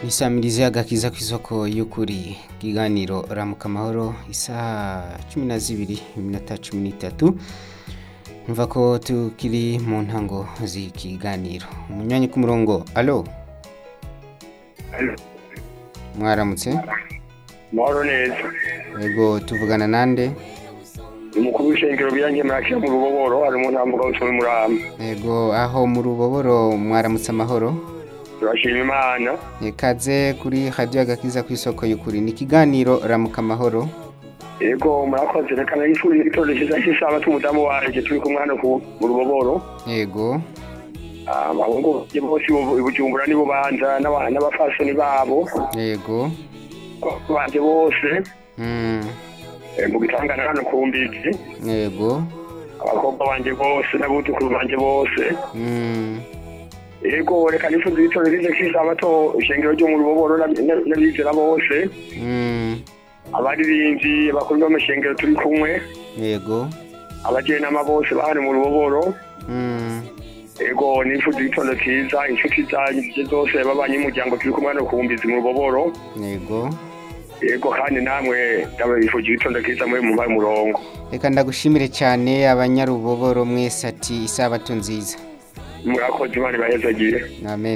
bisamirize agakiza ku isoko y'ukuri ikiganiro ramuka amahoro isaha cumi na zibiri iminota cumi n'itatu mva ko tukiri mu ntango z'ikiganiro umunywanyi ku murongo alo mwaramutse Mahoro neza. yego tuvugana nande Umukuru w'ishengero byanjye murakira mu ruboboro ari mu ntambuka w'icumi murama. yego aho mu ruboboro mwaramutse amahoro Turashima Imana. ikaze kuri hadiyo agakiza ku isoko y'ukuri ni ikiganiro ramuka amahoro Yego murakoze reka nari ishuri igitondo cyiza cy'isabato umudamu wanjye turi kumwe hano ku mu ruboboro. yego Ah, Abahungu banjye bose i Bujumbura ni Bubanza n'aba- n'abafasoni babo yego banjye bose Mm, eh, mu gitangana hano ku mbizi yego abakobwa banjye bose n'abutukuru banjye bose Mm, yego reka nifuza igitondo cyiza cy'isabato ishengero ryo mu ruboboro n'ab- n'ab- n'abizera bose mm, abaririmbyi bakuru b'amashengero turi kumwe yego abajyanama bose bahari mu ruboboro Mm, yego nifuza igitondo cyiza inshuti zanjye zose babanye umuryango turi kumwe hano ku mbizi mu ruboboro yego yego kandi namwe ndabifuza igitondo cyiza mwe mu baye umurongo reka ndagushimire cyane abanyaruboboro mwese ati isabato nziza murakoze imana ibahezagire amen